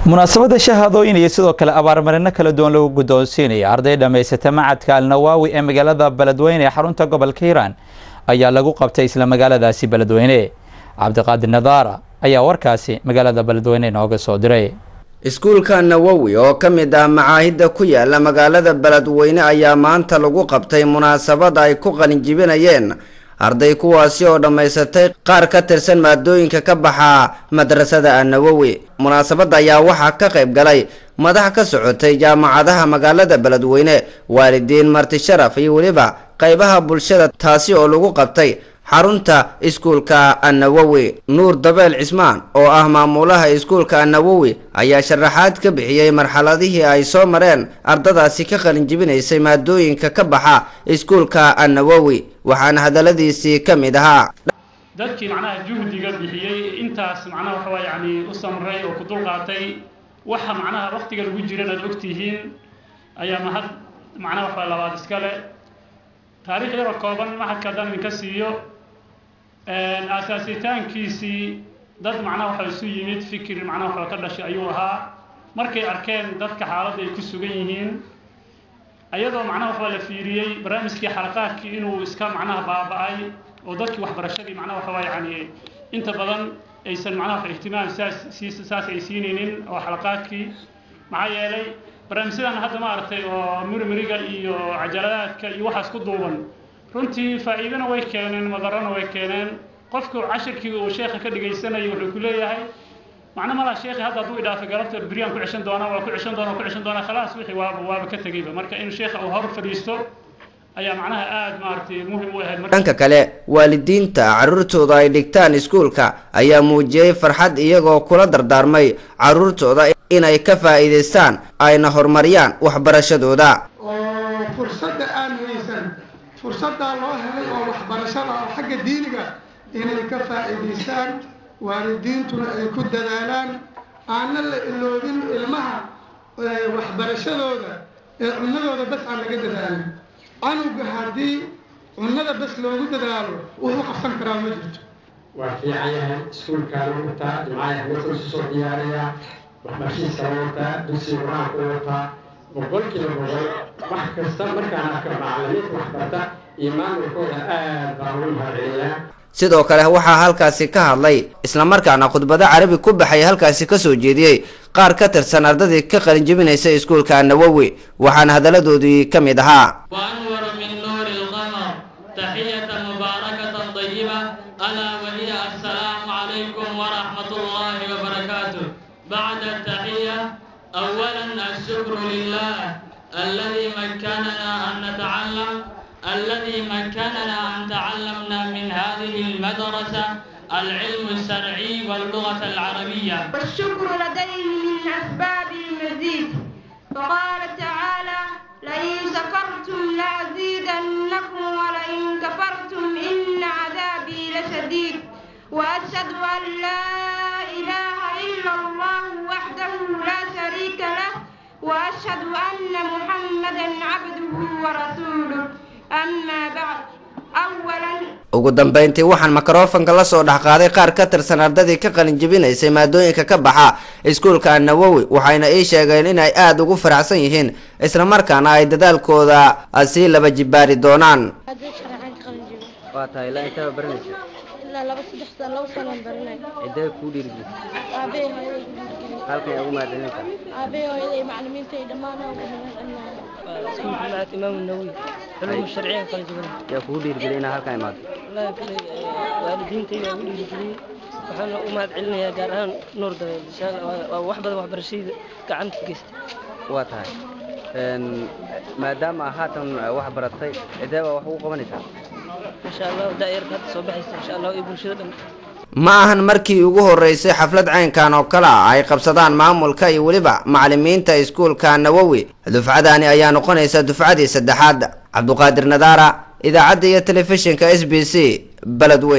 munaasabadda shahaadooyin iyo sidoo kale abaarmarino kala duwan lagu guddoonsiinaya arday dhammaysata macadka alnawaawi ee magaalada beledweyne ee xarunta gobolka hiiraan ayaa lagu qabtay isla magaaladaasi beledweyne cabdiqaadir nadaara ayaa warkaasi magaalada beledweyne inooga soo diray iskuulka nawowi oo ka mid ah macaahidda ku yaala magaalada beledweyne ayaa maanta lagu qabtay munaasabad ay ku qalinjibinayeen arday kuwaasi oo dhammaysatay qaar ka tirsan maadooyinka ka baxa madrasada annawowi munaasabadda ayaa waxaa ka qayb galay madax ka socotay jaamacadaha magaalada beledweyne waalidiin marti sharaf iyo weliba qaybaha bulshada taasi oo lagu qabtay xarunta iskuulka annawowi nuur dabeel cismaan oo ah maamulaha iskuulka annawowi ayaa sharaxaad ka bixiyey marxaladihii ay soo mareen ardadaasi ka qalinjibinaysay maadooyinka ka baxa iskuulka annawowi waxaana hadaladiisii ka mid ahaa dadkii macnaha juhdiga bixiyey intaas macnaha waxa waa yacni u samray oo ku dulqaatay waxa macnaha waqtiga lagu jiran aad ogtihiin ayaa mahad macnaha waxa labaad iskale taariikh yaroo kooban maxadka haddaan idinka siiyo aasaasitaankiisii dad macnaha waxa isu yimid fikir macnaha waxa ka dhashay ayuu ahaa markay arkeen dadka xaaladda ay ku sugan yihiin ayadoo macnaha waxa la fiiriyey barnaamijkii xalaqaadkii inuu iska macnaha baaba'ay oo dadkii waxbarashadii macnaha waxa waa yacni inta badan aysan macnaha wax ihtimaam saas saas ay siinaynin oo xalaqaadkii maxaa yeelay barnaamijyadan hadda ma aragtay oo mirmiriga iyo cajaladaadka iyo waxaas ku duuban runtii faa'iidana way keeneen madarana way keeneen qofku cashirkii uu sheekha ka dhagaysanayo wuxuu ku leeyahay macna malaa sheekhi hadda hadduu idhaafay galabta beryaan ku ceshan doonaa waa ku ceshan doonaa ku ceshan doonaa khalaas wixii waaba waaba ka tegeyba marka in sheekha uu hor fadhiisto ayaa macnaha aada maaragtay muhim u ahayd dhanka kale waalidiinta carruurtooda ay dhigtaan iskuulka ayaa muujiyey farxad iyagoo kula dardaarmay carruurtooda inay ka faa'iidaystaan ayna horumariyaan waxbarashadooda oo fursadda aan haysan fursaddaa loo helay oo waxbarashada oo xagga diiniga inay ka faa'iidaystaan waalidiintuna ay ku dadaalaan aanna la iloobin ilmaha waxbarashadooda ee cunadooda bas aan laga dadaalin canuga haddii cunada bas loogu dadaalo wuxuu qabsan karaa ma jirto waa fiican yahay iskuulkaana wataa jimcaha dadka isu soo diyaaraya waxbarashiiska wataa dugsiga qur-aanka wataa boqolkiiba boqol wax kasta markaan arka macalimiinta waxbarta iyo maamulkooda aad baan ugu mahadceliyaa sidoo kale waxaa halkaasi ka hadlay islamarkaana khudbado carabi ku baxay halkaasi kasoo jeediyey qaar ka tirsan ardadii ka qalinjibinaysa iskuulka annawowi waxaana hadaladoodii ka mid ahaa وأنور من نور القمر تحية مباركة طيبة ألا وهي السلام عليكم ورحمة الله وبركاته بعد التحية أولا الشكر لله الذي مكننا أن نتعلم الذي مكننا أن تعلمنا من هذه المدرسة العلم الشرعي واللغة العربية والشكر لديه من أسباب المزيد فقال تعالى لئن شكرتم لأزيدنكم ولئن كفرتم إن عذابي لشديد وأشهد أن لا إله إلا الله وحده لا شريك له وأشهد أن محمدا عبده ورسوله أما بعد أولا ugu dambeyntii waxaan mikrofonka la soo dhex qaaday qaar ka tirsan ardadii ka qalinjibinaysay maadooyinka ka baxa iskuulka annawowi waxayna ii sheegeen inay aada ugu faraxsan yihiin islamarkaana ay dadaalkooda sii laba jibaari doonaan waa tahay ilaa intaba baranaysa ilaa laba saddex sano laba sanaan baranay cidee kuu dhiirigeli aabbahay hooyaday ku dhiirgeliyay halkan ugu mahadcelinta aabbahay hooyaday macallimiinta iyo dhammaan ugu mahadcelinayo iskuulka macad imaamu nawawi culumu sharciya kala duwan yaa kugu dhiirigeliya inaa halkan imaado wallaahi kale waalidiintayda ugu dhiirigeliyey waxaana u mahad celinayaa gaar ahaan nuur dabeel insha allah waa- waa wax badan waxbarashadayda gacanta ka geysta waa tahay Een, maadaama aa haatan wax baratay cidee baa wax ugu qabanaysaa insha allah daayarka hadda soo baxaysa insha allah iyo bulshada dhan ma ahan markii ugu horeysay xaflad caynkan oo kale ah ay qabsadaan maamulka iyo weliba macalimiinta iskuulka nawowi dufcadani ayaa noqonaysa dufcadii saddexaad cabduqaadir nadaara idaacadda iyo telefishinka s b c beledweyn